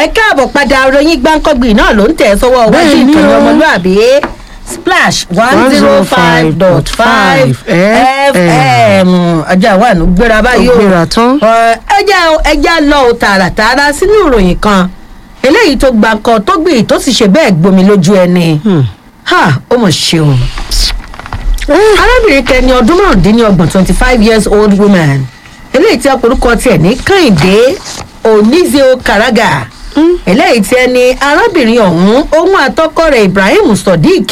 ẹ káàbọ̀ padà ròyìn gbáǹkọ́gbì náà ló ń tẹ̀ sọ́wọ́ wájú Bẹ́ẹ̀ ni ìkànnì o. ọmọlúàbí splash one zero five dot five fm ọjà wà ní gbéra báyìí o Ó gbéra tán. Ọ, ẹjẹ ẹjẹ lọ o tààràtààrà sínú ìròyìn kan eléyìí tó gba nǹkan tó gbì tó sì ṣe bẹ́ẹ̀ gbomi lójú ẹni ha ó mọ̀ ṣe o arábìnrin kẹni ọdún márùndínlọ́gbọ̀n twenty five years old woman eléyìí tí ọkùnrin tiẹ̀ ní kẹ́hìndé onizio karaga eléyìí tí ẹni arábìnrin ọ̀hún ohun àtọkọ rẹ̀ ibrahim sodiq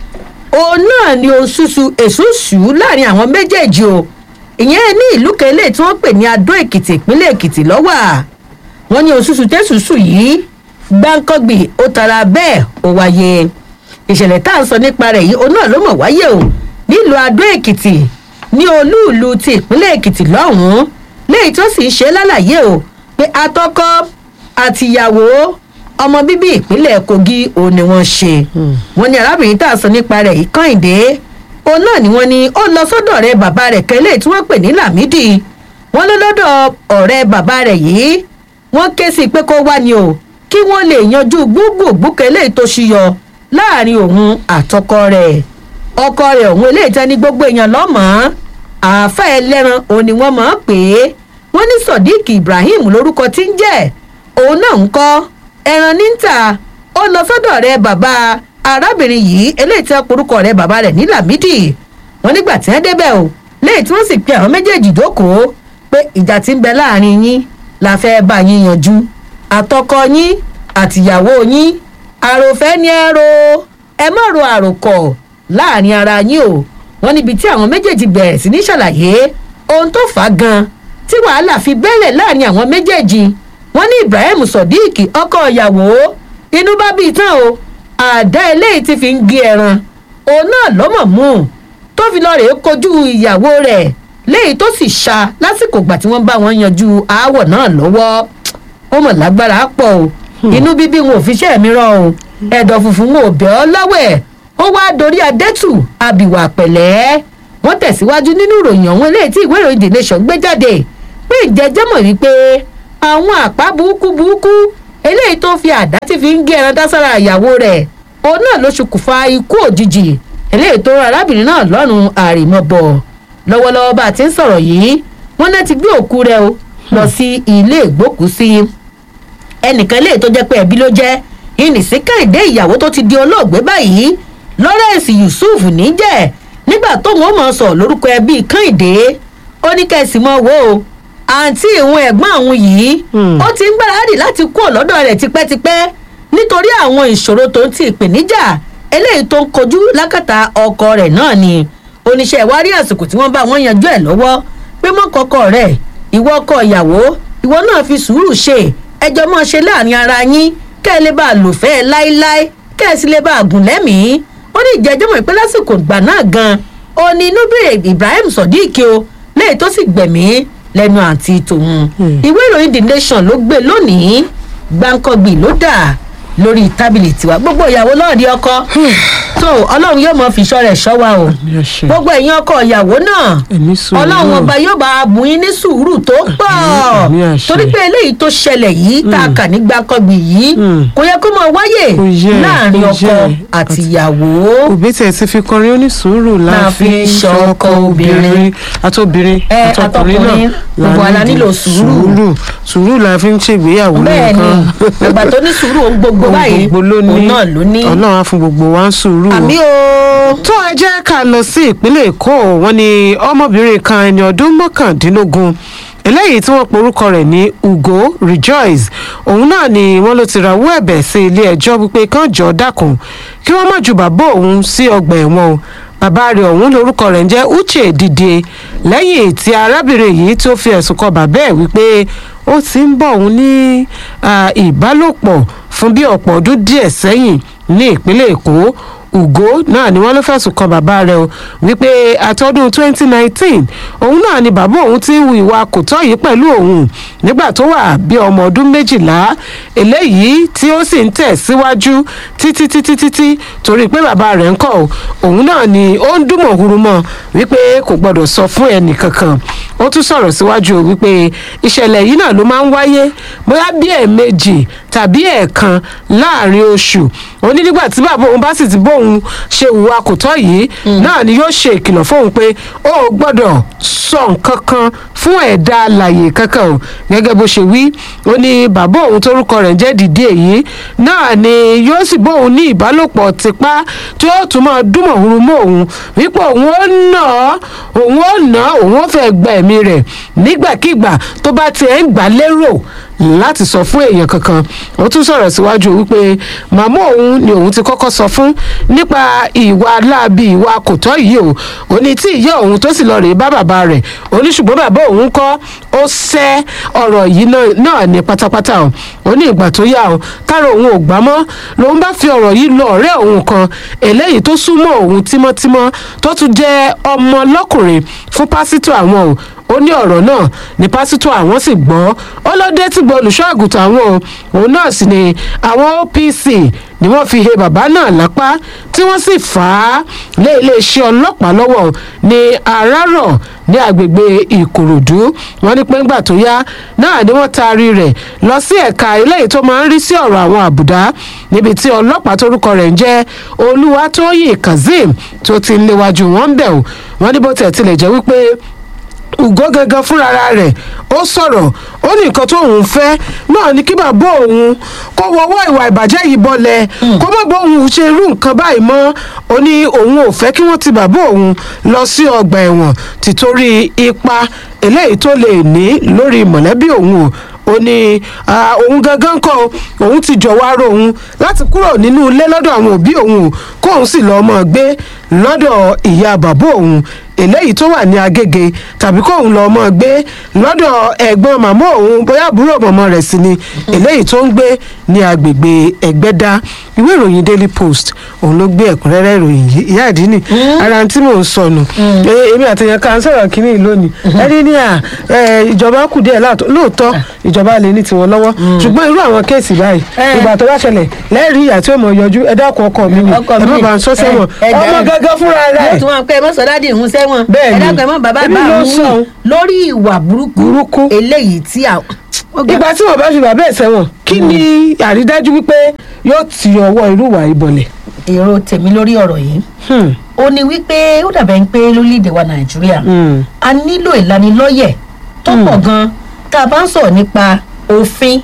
òun náà ni oṣooṣù èṣùṣù láàrin àwọn méjèèjì o ìyẹn ní ìlú kan eléyìí tí wọ́n pè ní adó èkìtì ìpínlẹ̀ èkìtì lọ́wọ́ wọ́n ní oṣooṣù tẹ̀sùsù yìí gbáǹkọ́gbì ó tara bẹ́ẹ̀ ó wáyé ìṣẹ̀lẹ̀ tá à ń sọ nípa rẹ̀ yìí òun náà ló mọ̀ wáyé o nílùú adó èkìtì ní olúùlú ti ìpínlẹ̀ èkìtì lọ́hùn-ún léyìí tó sì ń ṣe lálàyé o pé atọ́kọ́ àtìyàwó ọmọ bíbí ìpínlẹ̀ kogi òun ni wọ́n ṣe wọ́n ní arábìnrin tá à ń sọ nípa rẹ̀ yìí kọ́hìndé òun náà ni wọ́n ní ó lọ sọ́dọ̀ ọ̀rẹ́ bàbá rẹ̀ kẹ́lẹ́ tí wọ́n pè ní lámìdí wọ́n lọ lọ́dọ̀ ọ̀rẹ́ bàbá rẹ̀ yìí wọ́n ké sí i pé kó wá ni o kí wọ́n lè yanjú gbúgbùgbù kẹ́lẹ́ tó ṣiyọ láàrin òun àtọkọ rẹ̀ ọkọ rẹ̀ òun eléyìí tẹ́ ní gbogbo èèyàn lọ́mọ̀ọ́ àáfà ẹlẹ́ran òun ni wọ́n máa ń pè é wọ́n ní sodiq ibrahim lórúkọ tí ń jẹ́ òun náà ń kọ́ ẹran níta ó lọ sọ́dọ̀ rẹ̀ bàbá arábìnrin yìí eléyìí tí wọ́n porúkọ rẹ̀ bàbá rẹ̀ ní lamidi wọ́n nígbà tí wọ́n débẹ̀ o léyìí tí wọ́n sì pe àwọn méjèèjì dókòó pé ìjà tí ń bẹ láàrin yín la fẹ́ bá yín yanjú àtọkọ yín àtìyàwó yín àròfẹ́ ni ẹ ro ẹ má ro àròkọ̀ láàrin ara yín o wọ́n níbi tí àwọn méjèèjì bẹ̀rẹ̀ sí ní ṣàlàyé ohun tó fà á gan tí wàhálà fi bẹ́lẹ̀ láàrin àwọn méjèèjì wọ́n ní ibrahim sodiq ọkọ ìyàwó inú bá bíi tán o àdá eléyìí ti fi ń gé ẹran òun náà lọ́mọ̀ mú un tó fi lọ rèé kojú ìyàwó rẹ̀ léyìí tó sì ṣá lásìkò ìgbà tí wọ́n bá wọn yanjú aáwọ̀ náà lọ́wọ́ ó mọ̀ lágbára pọ̀ o inú bíbí wọn ò fi ṣẹ́ mi rán o ẹ̀dọ̀ funfun wọn ò bẹ́ ọ lọ́wẹ̀ ó wá dorí adẹ́tù abìwà pẹ̀lẹ́ wọ́n tẹ̀síwájú nínú ìròyìn ọ̀hún eléyìí tí ìwé ìròyìn the nation gbé jáde pé ìjẹ́jẹ́ mọ̀ wípé àwọn àpá burúkú burúkú eléyìí tó fi àdá tí fi ń gé ẹran dására ìyàwó rẹ̀ òun náà ló ṣokùnfà ikú òjijì eléyìí tó rán arábìnrin náà lọ́rùn àrèmọ́bọ̀ lọ́wọ́lọ́wọ́ bá a ti ń sọ̀rọ̀ yìí wọ́n náà ti gbé òkú rẹ̀ o lọ sí ilé ìgbókùúsí ẹnìkan lè tó jẹ́ pé ẹbí ló jẹ́ ìnìsí kẹ́hìndé ìyàwó tó ti di olóògbé báyìí lawrence yusuf níjẹ́ nígbà tóun ó mọ̀ sọ lórúkọ ẹbí kẹ́hìndé ó ní kẹ́sì mọ́ wo o àǹtí ìhun ẹ̀gbọ́n àwọn yìí ó ti ń gbáradì láti kú ọ̀lọ́dọ̀ rẹ̀ tipẹ́tipẹ́ nítorí àwọn ìṣòro tó ń ti ìpèníjà eléyìí tó ń kojú lákàtà ọkọ rẹ̀ náà ni oníṣẹ́ ìwárí àsìkò tí wọ́n bá wọn yanjú ẹ̀ lọ́wọ́ pé mọ́ kọ́kọ́ rẹ̀ ìwọ ọkọ ìyàwó ìwọ náà fi sùúrù ṣe ẹjọ́ mọ́ ṣe láàrin ara yín kẹ́ ẹ lè bá a lò fẹ́ ẹ láéláé kẹ́ ẹ sì lè bá a gùn lẹ́mìí ó ní ìjẹ́jọ́ mọ̀ pé lásìkò ìgbà náà gan ó ní inú bèrè ibrahim sodiq o lẹ́yìn tó sì gbẹ̀mí lẹ́nu àǹtí tòun ìwé ìròyìn the nation ló gbé lónìí gbáǹkọ́gbì ló dà lórí tábìlì tiwa gbogbo ìyàwó lọ́ọ̀dí ọkọ tó ọlọ́run yóò mọ fìṣọ́ rẹ̀ ṣọ́ wa o Àmì àṣẹ. gbogbo ẹ̀yin ọkọ ìyàwó náà Ẹ̀mí sùúrù. ọlọ́run ọba yóò bá a bùn yín ní sùúrù tó pọ̀ àmì àṣẹ. torí pé eléyìí tó ṣẹlẹ̀ yìí tá a kà ní gbáǹkọ́gbì yìí Mm. kò yẹ kó máa wáyè Kò yẹ, láàrin kò ọkọ yẹ. àti ìyàwó òbí tẹ̀ ti fi kọrin onísùúrù La la fi fi ń ń ṣọkọ ṣọkọ obìnrin. obìnrin àtobìnrin Ẹ, àtọkùnrin àtọkùnrin, náà gbogbo wa la nílò sùúrù. sùúrù sùúrù la fi ń ṣègbéyàwó bẹ́ẹ̀ ni nìkan àgbà tó ní sùúrù ohun gbogbo Ohun báyìí gbogbo ló òun ní náà ló ní ọlọ́run á fún gbogbo wa ń sùúrù o. àmì o tó ẹ jẹ́ ká lọ sí ìpínlẹ̀ èkó wọn ni ọmọbìnrin kan ẹni ọdún mọ́kàndínlógún eléyìí tí wọ́n porúkọ rẹ̀ ní ugo rejoice òun náà ni wọ́n ló ti rawọ́ ẹ̀bẹ̀ sí ilé ẹjọ́ wípé kán jọ dákun kí wọ́n má ju bàbá òun sí ọgbà ẹ̀wọ̀n o bàbá rẹ̀ ọ̀hún lórúkọ rẹ̀ ń jẹ́ uche dìde lẹ́yìn tí arábìnrin yìí tó fi ẹ̀sùn kan bàbá ẹ̀ wípé ó ti ń bọ̀ òun ní ah, ìbálòpọ̀ fún bí ọ̀pọ̀ ọdún díẹ̀ sẹ́yìn ní ìpínlẹ̀ èkó ugo náà ni wọ́n ló fẹ̀sùn kan bàbá rẹ̀ o wípé àtọ́dún 2019 òun náà ni bàbá òun ti ń hu ìwà kò tọ́ yìí pẹ̀lú òun nígbà tó wà bí ọmọ ọdún méjìlá eléyìí tí ó sì ń tẹ̀ síwájú títí títí títí torí pé bàbá rẹ̀ ń kọ̀ o òun náà ni ó ń dùnmọ̀ hurumọ̀ wípé kò gbọ́dọ̀ sọ fún ẹnì kankan ó tún sọ̀rọ̀ síwájú o wípé ìṣẹ̀lẹ̀ yìí náà ló máa ń wáyé bóyá bí ẹ̀ẹ̀mejì tàbí ẹ̀ẹ̀kan láàrin oṣù ó ní nígbà tí bàbá òun bá sì ti bóun ṣe ìwà kò tọ́ yìí náà ni yóò ṣe ìkìlọ̀ fóun pé ó ò gbọ́dọ̀ sọ nǹkan kan fún ẹ̀dá alàyè kankan o gẹ́gẹ́ bó ṣe wí ó ní bàbá òun torúkọ rẹ̀ jẹ́ dìde èyí náà ni yóò sì bóun ní ìbálòpọ̀ tipá tí ó tún máa dúnmọ̀ òun mọ́ òun wípé òun ó nà á òun ó nà á òun ó fẹ́ gba ẹ̀mí rẹ̀ nígbàkigbà tó bá tiẹ̀ ń gbà lérò láti sọ fún èèyàn kankan ó tún sọ̀rọ̀ síwájú wípé màmá òun ni òun ti kọ́kọ́ sọ fún nípa ìwà láabi ìwà kò tọ́ yìí o ó ní tí ìyá òun tó sì lọ rèé bá bàbá rẹ̀ ó ní ṣùgbọ́n bàbá òun kọ́ ó sẹ́ ọ̀rọ̀ yìí náà ní pátápátá o ó ní ìgbà tó yá o tára òun ò gbá mọ́ lòun bá fi ọ̀rọ̀ yìí lọ ọ̀rẹ́ òun kan eléyìí tó súnmọ́ òun tímọ́tímọ́ tó tún jẹ́ ọmọ lọ́kùnrin fún pásítọ̀ àwọn o ó ní ọ̀rọ̀ náà ní pásítọ̀ àwọn sì gbọ́ ó ló dé tí gbọ́ olùṣọ́ àgùntàn àwọn o òun náà sì ni àwọn OPC ni wọ́n fi he bàbá náà lápá tí wọ́n sì fà á lé iléeṣẹ́ ọlọ́pàá lọ́wọ́ ní arárọ̀ ní agbègbè ìkòròdú wọ́n ní pé ńgbà tó yá náà ni wọ́n taari rẹ̀ lọ sí ẹ̀ka eléyìí tó máa ń rí sí ọ̀rọ̀ àwọn àbùdá níbi tí ọlọ́pàá torúkọ rẹ̀ ń jẹ́ olúwatóyìn kazeem tó ti ń léwájú wọn ń bẹ̀ o wọ́n ní bó tẹ̀ tilẹ̀ jẹ́ wípé ùgọ́ gangan fúnra rẹ̀ ó sọ̀rọ̀ ó ní nǹkan tó òun fẹ́ náà ní kí bàbá òun kó wọwọ́ ìwà ìbàjẹ́ yìí bọ́lẹ̀ kó má bọ́ òun ṣe irú nǹkan báyìí mọ́ ó ní òun ò fẹ́ kí wọ́n ti bàbá òun lọ sí ọgbà ẹ̀wọ̀n tìtorí ipa eléyìí tó lè ní lórí mọ̀lẹ́bí òun o ó ní òun gangan kọ òun ti jọ̀wọ́ ara òun láti kúrò nínú ilé lọ́dọ̀ àwọn òbí òun kóun sì lọ́ọ́ mọ̀ gbé lọ́dọ̀ ìyá bàbá òun eléyìí tó wà ní agége tàbí kóun lọ́ọ́ mọ̀ gbé lọ́dọ̀ ẹ̀gbọ́n màmá òun bóyá àbúrò mọ̀mọ́ rẹ̀ sì ni eléyìí tó ń gbé ní agbègbè ẹ̀gbẹ́dá ìwé ìròyìn daily post òun ló gbé ẹ̀kúnrẹ́rẹ́ ìròyìn yìí ìyá àdínì ara tí mò ń sọnù èmi àtẹ̀yàn kan sọ̀rọ̀ kínní lónìí ẹni ní à ìjọba kù díẹ̀ lóòótọ́ ìjọba lè ní tiwọn lọ́wọ́ ṣùgbọ́n irú àwọn kéèsì báyìí ìgbà tó bá ṣẹlẹ̀ lẹ́rìí ìyá tí ó mọ̀ yọjú ẹ dákun ọkọ mi ni ẹ má bàa ń sọ sẹ́wọ̀n ọmọ gángan fúnra rẹ̀. yóò tún wọn pé ẹ mọ sọdádì ìhun sẹ́wọ̀n Bẹ́ẹ̀ni. ẹ dákun ẹ mọ bàbá Èmi bá ló òun sọ. lórí ìwà burúkú Burúkú. eléyìí tí a. ó ga- ìgbà tí wọn bá fi bàbá ẹ̀ sẹ́wọ̀n kí ni àrídájú wípé yóò ti ọwọ́ irú ìwà ìbọ̀lẹ̀. èrò tèmi lórí ọ̀rọ̀ yìí Hmm. ó ní wípé ó dàbẹ̀ ń pé lórílẹ̀‐èdè wa nàìjíríà Hmm. a nílò ìlanilọ́yẹ̀ tó pọ̀ gan tá a bá ń sọ̀rọ̀ nípa òfin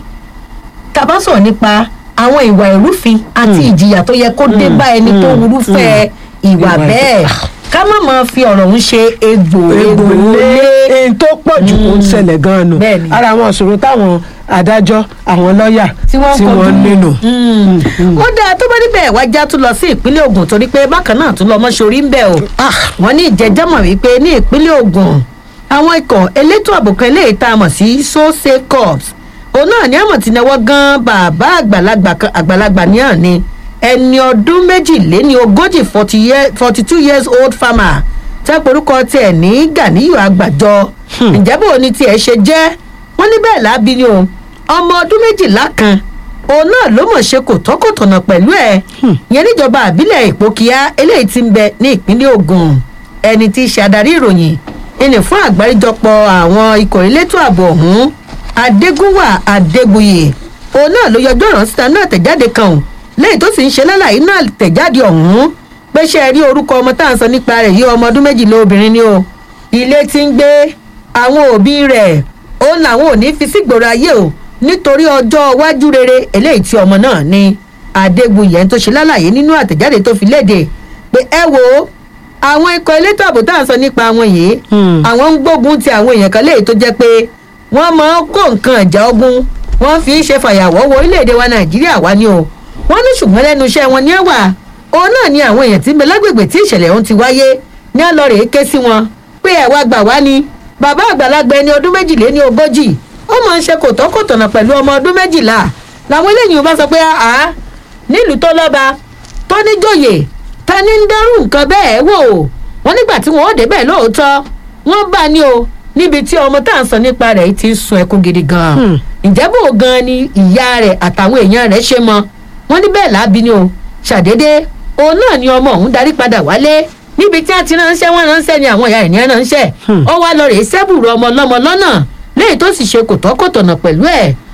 tá a bá ń sọ̀rọ̀ nípa àwọn ìwà ìrúfin àti ìjìyà tó yẹ kó dé bá ẹni tó wúrúfẹ́ ìwà Ìwà bẹ́ẹ̀ ká má máa fi ọ̀rọ̀ ń ṣe egbò egbò lé èyí tó pọ̀ jù kó ń ṣẹlẹ̀ gan-an nù Bẹ́ẹ̀ni. ara àwọn ìṣòro táwọn adájọ́ àwọn lọ́ọ̀yà tí wọ́n tí wọ́n kojú. nínú. Mm. ó dáa tó bá níbẹ̀ wájà tún lọ sí ìpínlẹ̀ Ògùn torí pé bákan náà tún lọ mọ́ṣorí ń bẹ̀ o wọ́n ní ìjẹ́jọ́mọ̀ wípé ní ìpínlẹ̀ Ògùn àwọn ikọ̀ elétò ààbò kan eléyìí tá a mọ̀ sí sose corps òun náà ní àmọ̀ tí náwó gan bàbá àgbàlagbà kan àgbàlagbà ní àná ẹni ọdún méjìléní ogójì forty two years old farmer tẹ́ porúkọ tiẹ̀ ní Ganiyu Àgbàjọ ǹjẹ́ bò ní tiẹ̀ ṣe jẹ́ wọ́n ní bẹ́ẹ̀ lábí ni o ọmọ ọdún méjìlá kan òun náà ló mọ̀ ṣe kò tọ́kọ̀tọ̀nà pẹ̀lú ẹ̀ yẹn níjọba àbílẹ̀ ìpókíá eléyìí ti ń bẹ ní ìpínlẹ̀ Ògùn ẹni tí í ṣe adarí ìròyìn ẹni fún àgbáríjọpọ̀ àwọn ikọ̀ elétò ààbò ọ̀hún adégúnwà adégbuyè òun náà ló yọjọ́ ọ̀rọ̀ síta náà tẹ̀jáde kan ò lẹ́yìn tó sì ń ṣe lálàyé náà tẹ̀jáde ọ̀hún pé ṣe rí orúkọ ọmọ tá à ń sọ nípa rẹ̀ yí ọmọ ọdún méjìlá obìnrin ni o ilé tí ń gbé àwọn òbí rẹ̀ òun làwọn ò ní fi sígboro ayé o nítorí ọjọ́ iwájú rere eléyìí tí ọmọ náà ní adégbuyè tó ṣe lálàyé nínú àtẹ̀jáde tó fi léde pé ẹ wo àwọn ikọ̀ elétò ààbò tá à ń sọ nípa wọn yìí Hmm. àwọn ń gbógun ti àwọn èèyàn kan léyìí tó jẹ́ pé wọ́n máa ń kó nǹkan ìjà ogun wọ́n fi ń ṣe fàyàwọ́ wọ orílẹ̀-èdè wa nàìjíríà wá ní o wọ́n ní ṣùgbọ́n lẹ́nu iṣẹ́ wọn ní ẹ̀wà òun náà ni àwọn èèyàn tí ń bẹ lágbègbè tí ìṣẹ̀lẹ̀ ọ̀hún ti wáyé ní ọlọ́rẹ̀ ké sí wọn pé ẹ̀ wá gbà wá ni bàbá àgbàlagbà ẹni ọdún méjìléní ogójì ó máa ń ṣe kòtọ́kòtọ̀nà pẹ̀lú ọmọ ọdún méjìlá làwọn eléyìí bá sọ pé àá nílùú tó lọ́ba tó níjòyè ta ní ń dẹ́rù nǹkan bẹ́ẹ̀ wò wọ́n nígbà tí wọ́n ó débẹ̀ lóòótọ́ wọ́n bá ní o níbi tí ọmọ tá à ń sọ nípa rẹ̀ ti ń sun ẹkún gidi gan-an Hmm. ǹjẹ́ bò gan-an ni ìyá rẹ̀ àtàwọn èèyàn rẹ̀ ṣe mọ wọ́n ní bẹ́ẹ̀ láàbí ni o ṣàdédé òun náà ni ọmọ òun darí padà wálé níbi tí a ti ránṣẹ́ wọ́n ránṣẹ́ ni àwọn ìyá ẹ̀ ní ránṣẹ́ Hmm. ó wá lọ rèé sẹ́bùrù ọmọ ọlọ́mọ lọ́nà léyìí tó sì ṣe kòtọ́kòtọ̀nà pẹ̀lú ẹ̀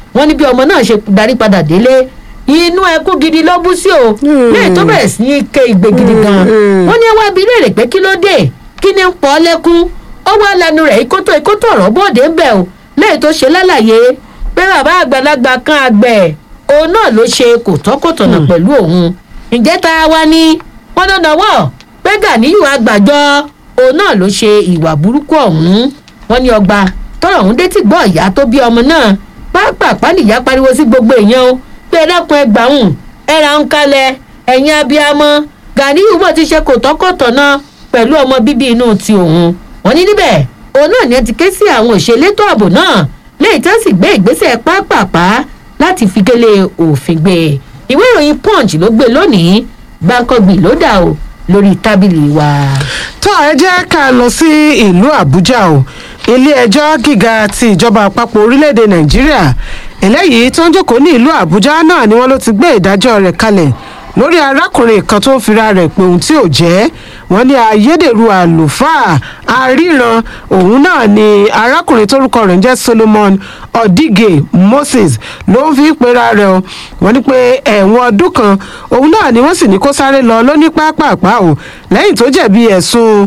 wọ́n ní bí ọmọ náà ṣe darí padà délé inú ẹkún gidi ló bú sí o lẹ́yìn tó bẹ̀rẹ̀ sí ní ké igbe gidi gan wọ́n ní ẹwà bí léèrè pé kí ló dé kí ni ń pọ̀ lẹ́kún ó wá lẹnu rẹ̀ ikótó ikótó ọ̀rọ̀ bóde ń bẹ̀ o lẹ́yìn tó ṣe lálàyé pé bàbá àgbàlagbà kan àgbẹ̀ òun náà ló ṣe kòtọ́kòtọ̀nà pẹ̀lú òun ǹjẹ́ ta wá ní wọ́n dandan wọ̀ pé Gàníyù àgbàjọ òun náà ló ṣe ìwà burúkú ọ̀hún wọ́n ní ọgbà tọrọ ọ̀hún dé tí gbọ́ ìyá tó bí ọmọ náà pápápá nìyá pariwo sí gbogbo èèyàn o pé ẹ dákun ẹ gbàhùn ẹ ra ń kalẹ̀ ẹ̀yin abiyamọ Gàníyù bọ̀ ti ṣe kòtọ́kòtọ̀nà pẹ̀lú ọmọ bíbí inú ti òun wọ́n ní níbẹ̀ òun náà ni ẹ ti ké sí àwọn òṣèlétò ààbò náà lẹ́yìn tí wọ́n sì gbé ìgbésẹ̀ pápápá láti fi kélé òfin gbé ìwé ìròyìn punch ló gbé lónìí gbàǹkangbì ló dà o lórí tábìlì wa. tó ẹ jẹ́ ká lọ sí ìlú àbújá o ilé-ẹjọ́ gíga ti ìjọba àpapọ̀ orílẹ̀-èdè nàìjíríà eléyìí tó ń jókòó ní ìlú àbújá náà ni wọ́n ló ti gbé ìdájọ́ rẹ̀ kalẹ̀ lórí arákùnrin kan tó ń fira rẹ̀ pé ohun tí ò jẹ́ wọ́n ní ayédèrú àlùfáà aríran òun náà ni arákùnrin tórúkọ rẹ̀ ń jẹ́ solomon odige moses ló ń fi pera rẹ̀ o wọ́n ní pé ẹ̀wọ̀n ọdún kan òun náà ni wọ́n sì ní kó sáré lọ lóní pápápá o lẹ́yìn tó jẹ̀bi ẹ̀sùn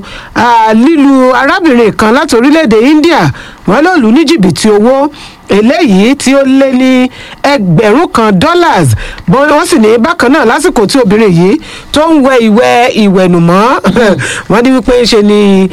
lílu arábìnrin kan láti orílẹ̀-èdè india wọ́n ló lù ní jìbìtì owó eléyìí tí ó lé ní ẹgbẹ̀rún kan dollars wọ́n sì ní bákan náà lásìkò tí obìnrin yìí tó ń wẹ ìwẹ̀ ìwẹ̀nùmọ́ wọ́n ní wípé ṣe ni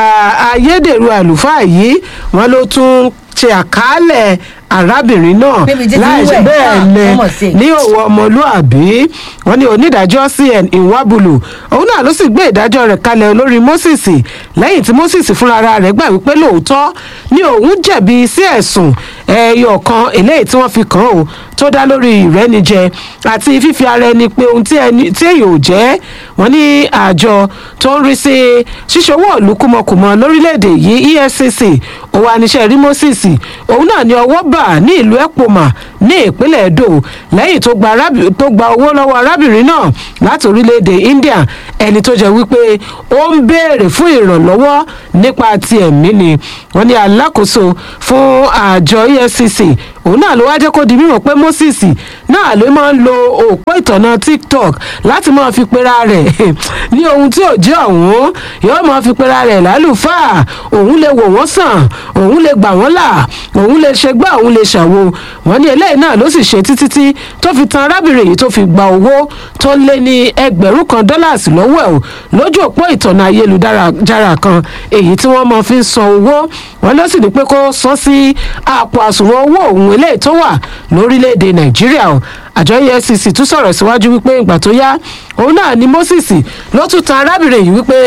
ayédèrú àlùfáà yìí wọ́n ló tún ṣe àkàálẹ̀ arábìnrin náà láìsí bẹ́ẹ̀ lẹ ní òwò ọmọlúàbí wọn ní onídàájọ́ cn ìwábùlù òun náà ló sì gbé ìdájọ́ rẹ̀ kalẹ̀ lórí moses lẹ́yìn tí moses fúnra rẹ̀ gbà wípé lóòótọ́ ni òun jẹ̀bi sí ẹ̀sùn ẹyọ kan eléyìí tí wọ́n fi kàn ó tó dá lórí ìrẹ́nijẹ àti fífi ara ẹni pé ohun tí èyàn ò jẹ́ wọ́n ní àjọ tó ń rí sí ṣíṣòwò ìlúkúmọkùmọ lórílẹ̀‐èdè yìí efcc òun àníṣe rí moses òun náà ní ọwọ́ bà ní ìlú epoma ní ìpínlẹ̀ edo lẹ́yìn tó gba owó lọ́wọ́ arábìnrin náà láti orílẹ̀‐èdè india ẹni tó jẹ́ wípé ó ń béèrè fún ìrànlọ́wọ́ nípa ti ẹ̀mí ni wọ́n ní alákòóso fún àjọ efcc òun náà ló wá jẹ́ kó di mímọ̀ pé moses náà ló máa ń lo òpó ìtọ̀nà tiktok láti máa fi pera rẹ̀ ní ohun tí ò jẹ́ ọ̀hún yóò máa fi pera rẹ̀ lálùfáà òun lè wò wọ́n sàn òun lè gbà wọ́n là òun lè ṣe gbá òun lè ṣàwo wọ́n ní eléyìí náà ló sì ṣe títí tí tó fi tan arábìnrin yìí tó fi gba owó tó lé ní ẹgbẹ̀rún kan dọ́làsì lọ́wọ́ ẹ̀ o lójú òpó ìtọ̀nà ayélujára kan èyí tí wọ́n máa fi ń san owó wọ́n ló sì ní pé kó san sí àpò àsùnwọ̀n owó òun eléyìí tó wà lórílẹ̀‐èdè nàìjíríà o àjọ efcc tún sọ̀rọ̀ síwájú wípé ìgbà tó yá òun náà ni moses ló tún tan arábìnrin yìí wípé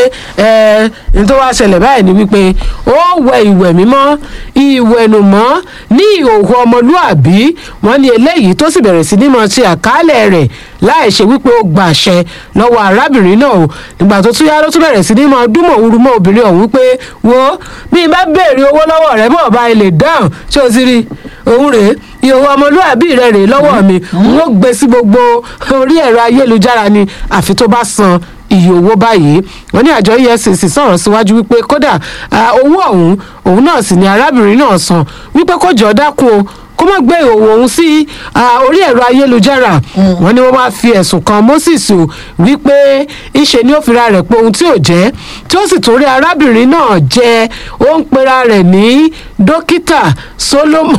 ẹ ní tó wá ṣẹlẹ̀ báyìí ni wípé ó wẹ ìwẹ̀ mímọ́ ìwẹ̀nùmọ́ ní ìhòòhò ọmọlúàbí wọn ni eléyìí tó sì bẹ̀rẹ̀ sí ní mọ̀ ṣe àkálẹ̀ rẹ̀ láì ṣe wípé ó gba àṣẹ lọ́wọ́ arábìnrin náà o nígbà tó tún yá ló tún bẹ̀rẹ̀ sí ní mọ̀ dúnmọ̀ òru mọ́ obìnrin ọ̀hún wípé wo bí n bá béèrè owó lọ́wọ́ rẹ̀ mọ̀ bá ilé dáhùn ṣé o ti rí òun rèé ìhòòhò ọmọlúàbí rẹ rèé lọ́wọ́ mi n ó gbé sí gbogbo orí ẹ̀rọ ayélujára ni àfi tó bá san iye owó báyìí wọn ní àjọ efcc sọ̀rọ̀ síwájú wípé kódà owó ọ̀hún òun náà sì ni arábìnrin náà san wípé kó jọ dákun o kó má gbé ìhòòhò òun sí orí ẹ̀rọ ayélujára wọn ni wọ́n máa fi ẹ̀sùn kan moses o wípé ìṣe ni ó fira rẹ̀ pé ohun tí ò jẹ́ tí ó sì tún rí arábìnrin náà jẹ́ ó ń pera rẹ̀ ní dókítà solomon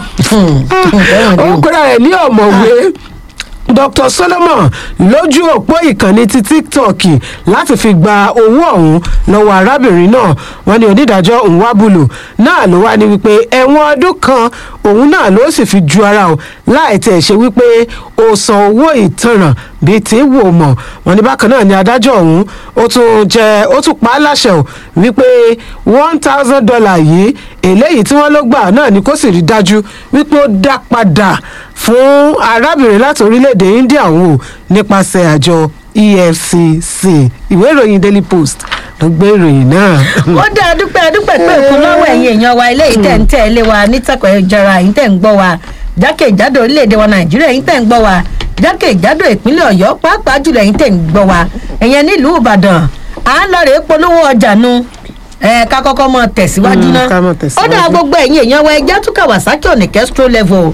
ó ń pera rẹ̀ ní ọ̀mọ̀wé dr solomon lójú òpó ìkànnì ti tiktok láti fi gba owó ọ̀hún lọ́wọ́ arábìnrin náà wọ́n ní onídàájọ́ nwabulu náà ló wá ní wípé ẹ̀wọ̀n ọdún kan òun náà ló sì fi ju ara o láì tẹ̀ ṣe wípé ó san owó ìtanràn bíi tí wò mọ̀ wọ́n ní bákan náà ni adájọ́ ọ̀hún ó tún jẹ́ ó tún pa á láṣẹ o wípé one thousand dollar yìí eléyìí tí wọ́n ló gbà náà ni kó sì rí dájú wípé ó dá padà fún arábìnrin láti orílẹ̀-èdè india ọ̀hún o nípasẹ̀ àjọ efcc ìwé ìròyìn daily post ló gbé ìròyìn náà. ó dá dúpẹ́ dúpẹ́ pé òkun lọ́wọ́ ẹ̀yin èèyàn wa ilé ìtẹ̀ ń tẹ̀ lé wa nítàkọ̀ ìjọra yìí tẹ̀ ń gbọ́ wa jákèjádò orílẹ̀-èdè wa nàìjíríà yìí tẹ̀ ń gbọ́ wa jákèjádò ìpínlẹ̀ ọ̀yọ́ pàápàá jùlọ yìí tẹ̀ ń gbọ́ wa ẹ̀yẹn nílùú ìbàdàn à ń lọ rèé polówó ọjà nu ẹ ká kọ́kọ́ mọ tẹ̀síwájú Mm, náà ká mọ ó tẹ̀síwájú. dá gbogbo ẹ̀yin èèyàn wa ẹja tún kawasaki ọ̀nì kẹ́stró level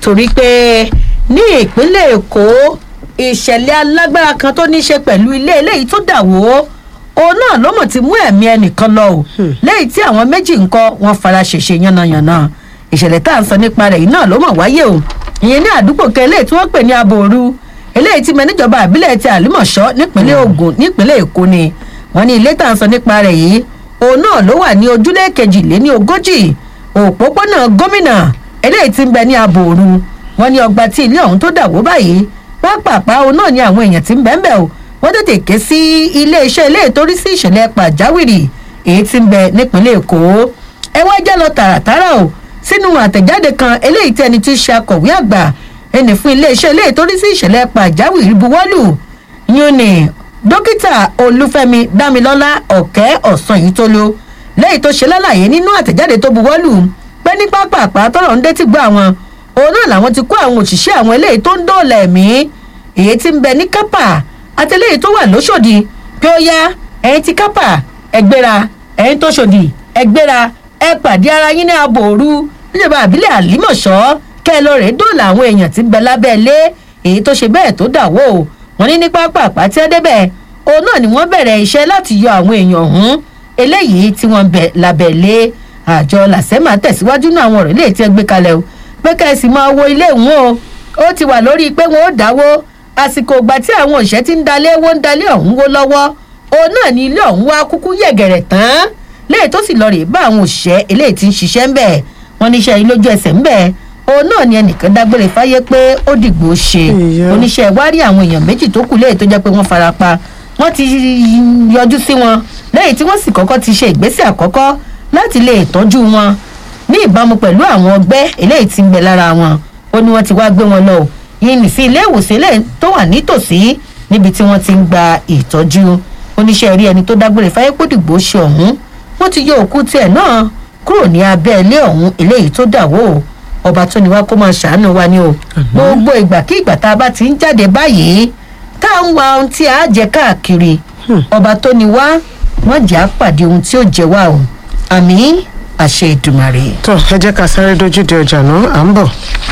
torí pé ní ìpínlẹ̀ èkó ìṣẹ̀lẹ̀ alágbára kan tó ní í ṣe pẹ̀lú ilé eléyìí tó dà wó òun náà ló mọ̀ ti mú ẹ̀mí ẹnìkan lọ o lẹ́yìn tí àwọn méjì ń kọ́ wọn fara ṣèṣe yánnayànna ìṣẹ̀lẹ̀ tá à ń sọ nípa rẹ̀ yìí náà ló mọ̀ wáyé o ìyẹn ní àdúgbò kan eléyìí tí wọ́n pè ní aboru eléyìí tí mẹ́níjọba àbílẹ̀ ti àlùmọ̀ṣọ́ nípínlẹ̀ ogun nípínlẹ̀ èkó ni wọ́n ní ilé tá à ń sọ nípa rẹ̀ yìí òun náà ló wà ní ojúlé kejìléní ogójì òpópónà gómìnà eléyìí tí ń bẹ ní aboru wọ́n ní ọgbà tí ilé ọ̀hún tó dà wó báyìí pápápá òun náà ni àwọn èèyàn tí ń bẹ́ẹ̀ bẹ́ẹ̀ o wọ́n tètè ké sí iléeṣẹ́ ilé ìtorí sí ìṣẹ̀lẹ̀ pàjáwìrì èyí tí ń bẹ nípínlẹ̀ èkó ẹ wá jẹ́ lọ tààràtàrà o sínú àtẹ̀jáde kan eléyìí tí ẹni tí í ṣe akọ̀wé àgbà ẹni fún iléeṣẹ́ ilé ìtorí sí ìṣẹ̀lẹ̀ pàjáwìrì buwọ́lù yún ni dókítà olúfẹ́mi dámilọ́lá ọ̀kẹ́ ọ̀sán yìí tó ló lẹ́yìn tó ṣe lálàyé nínú àtẹ̀jáde tó buwọ́lù pé ní pápápá tọrọ ń dé tí gbọ́ àwọn òun náà làwọn ti kó àwọn òṣìṣẹ́ àwọn eléyìí tó ń dóòlà ẹ̀mí èyí tí ń bẹ ní kápá àtẹlẹ́yìn tó wà lóṣòdì pé ó yá ẹ̀yin ti kápá ẹgbẹ́ra ẹ̀yin tó ṣòdì ẹgbẹ́ra ẹ pàdé ara yín ní abo òru níjọba àbílẹ̀ àlímọ̀ṣọ́ kẹ́ ẹ lọ rèé dóòlà àwọn èèyàn tí ń bẹ lábẹ́ ilé èyí tó ṣe bẹ́ẹ̀ tó dà wó wọn ní ní pápá àpáti ẹdẹ́bẹ̀ òun náà ni wọ́n bẹ̀rẹ̀ iṣẹ́ láti yọ àwọn èèyàn ọ̀hún eléyìí tí wọ́n bẹ̀ lábẹ́ ilé àjọ làsẹ́mà tẹ̀síwájú náà àwọn ọ̀rọ̀ ilé tí ẹ gbé kalẹ̀ o pé kẹ́sì máa wo ilé ìwọ̀n o ó ti wà lórí pé wọn ó dáwó àsìkò ìgbà tí àwọn òṣìṣẹ́ ti ń dalé wó ń dalé ọ̀hún wó lọ́wọ́ òun náà ni ilé ọ̀hún wá kúkú yẹ̀gẹ̀rẹ̀ tán léyìí tó sì lọ rè bá àwọn òṣìṣẹ́ eléyìí ti ń ṣiṣẹ́ ń bẹ̀ wọ́n níṣẹ́ yìí lójú ẹsẹ̀ ń bẹ̀ òun náà ni ẹnìkan dágbére fáyé pé ó dìgbò ṣe oníṣẹ́ wárí àwọn èèyàn méjì tó kù léyìí tó jẹ́ pé wọ́n fara pa wọ́n ti yọjú sí wọn lẹ́yìn tí wọ́n sì kọ́kọ́ ti ṣe ìgbésẹ̀ àkọ́kọ́ láti lè tọ́jú wọn ní ìbámu pẹ̀lú àwọn ọgbẹ́ eléyìí tí ń bẹ lára wọn ó ní wọ́n ti wá gbé wọn lọ yìí nì sí ilé ìwòsàn ilé tó wà nítòsí níbi tí wọ́n ti ń gba ìtọ́jú oníṣẹ́ rí ẹni tó dágbére fáyépòdìgbò ṣe ọ̀hún wọ́n ti yọ òkú tiẹ̀ náà kúrò ní abẹ́ ilé ọ̀hún eléyìí tó dà wó ọba tó ní wá kó máa ṣàánú wa ni o gbogbo ìgbà kí ìgbà tá a bá ti ń jáde báyìí tá à ń wa ohun tí a jẹ káàkiri ọba tó ní wá wọ́n jẹ́ àpàdé ohun tí ó jẹ wá o àmì àṣẹ ìdùmàrè. tó ẹ jẹ́ ká sáré dojú de ọjà náà à ń bọ̀.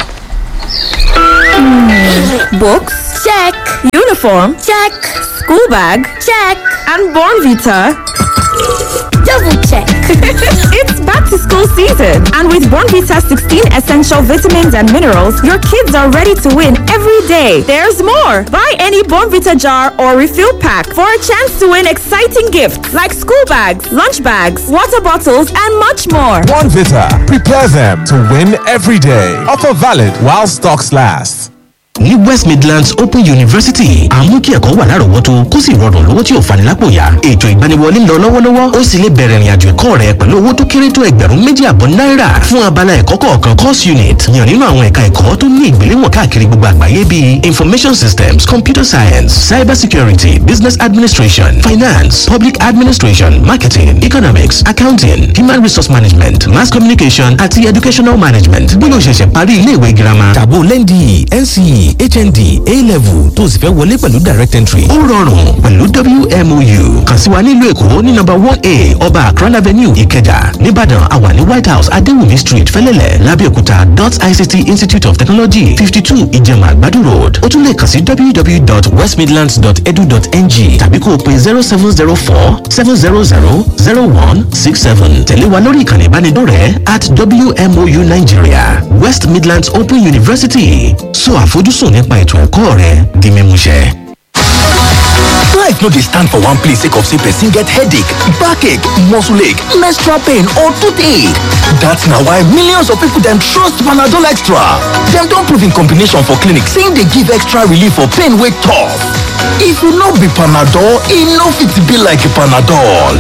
Books? Check. Uniform? Check. School bag? Check. And Born Vita? Double check. it's back to school season. And with Born Vita 16 essential vitamins and minerals, your kids are ready to win every day. There's more. Buy any Born Vita jar or refill pack for a chance to win exciting gifts like school bags, lunch bags, water bottles, and much more. One Vita. Prepare them to win every day. Offer valid while stocks last. ní west midlands open university àmú kí ẹ̀kọ́ wà lárọ̀ọ́wọ́tó kó sì rọrùn lówó tí ò fani lápò yá ètò ìgbaniwọlé ń lọ lọ́wọ́lọ́wọ́ ó sì lè bẹ̀rẹ̀ ìrìnàjò ẹ̀kọ́ rẹ pẹ̀lú owó tó kéré tó ẹgbẹ̀rún méjì àbọ̀ náírà fún abala ẹ̀kọ́ kọ̀ọ̀kan course unit yàn nínú àwọn ẹ̀ka ẹ̀kọ́ tó ní ìgbéléwọ̀n káàkiri gbogbo àgbáyé bíi information systems computer science cyber security business administration finance public administration marketing economics accounting human resource management mass communication àti educational management bóyá o ṣẹ̀ṣẹ̀ parí ilé ìwé girama tàbó lẹ́ndì nce hnd a-level tó sì fẹ́ wọlé pẹ̀lú direct entry. ó rọrùn pẹ̀lú wmou kàn sí wa nílùú èkó ní nọ́mbà one a ọba akran avenue ìkẹjà nìbàdàn àwa ní white house adéwùmí street fẹlẹ́lẹ̀ lábẹ́òkúta dot ict institute of technology fifty two ìjẹ̀mà àgbàdo road ó tún lè kàn sí www.westmidlands.edu.ng tàbí kó o pe zero seven zero four seven zero zero zero one six seven tẹ̀lé wa lórí ìkànnì ìbánidọ́rẹ̀ẹ́ at wmou nigeria west midlands open university so àfojúsùn nípa ètò ẹ̀kọ́ rẹ di mímúṣẹ. Life no dey stand for one place sake of say person get headache, backache, muscle ache, menstrual pain or toothache. That's na why millions of people dem trust Panadol Extra. Dem don prove in combination for clinic say e dey give extra relief for pain wey tough. If e no be Panadol, e no fit be like Panadol.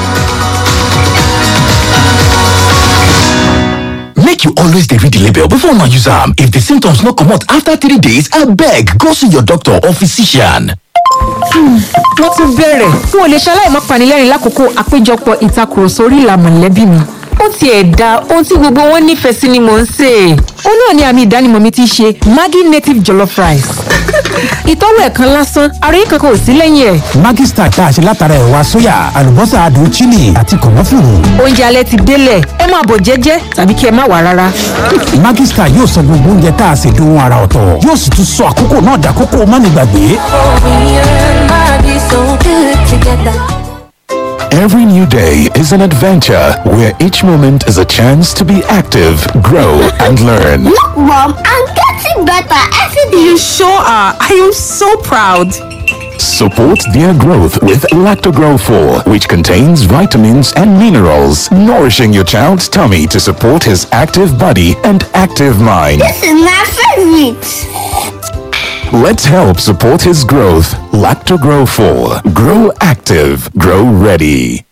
Make you always dey read the label before una use am. If the symptoms no comot after three days, abeg go see your doctor or physician. wọ́n tún bẹ̀rẹ̀ n ò lè ṣaláì má panilẹ́rìn lákòókò àpéjọpọ̀ ìtakùrọ̀sọ orí ìlà mọ̀lẹ́bí mi ó tiẹ̀ da ohun tí gbogbo wọn nífẹ̀ẹ́ sí ni mò ń sè é ó náà ni àmì ìdánimọ̀ mi ti ṣe maggi native jollof rice ìtọ́wò ẹ̀ kan lásán ara yìí kankan ò sí lẹ́yìn ẹ̀. Maggi Star tá a ṣe látara ẹ̀wà sóyà àlùbọ́sà adùn chili àti kànáfùrù. oúnjẹ alẹ́ ti délẹ̀ ẹ máa bọ̀ jẹ́jẹ́ tàbí kí ẹ má wà rárá. Maggi Star yóò sọ gbogbo oúnjẹ tá a ṣe dohun ara ọ̀tọ̀ yóò sì tún sọ àkókò náà dàkókò mánigbàgbé. Every new day is an adventure where each moment is a chance to be active, grow, and learn. Look, Mom, I'm getting better every day. You sure are. I am so proud. Support their growth with Lactogrow 4, which contains vitamins and minerals, nourishing your child's tummy to support his active body and active mind. This is my favorite. Let's help support his growth. Lactogrow 4. Grow active. Grow ready.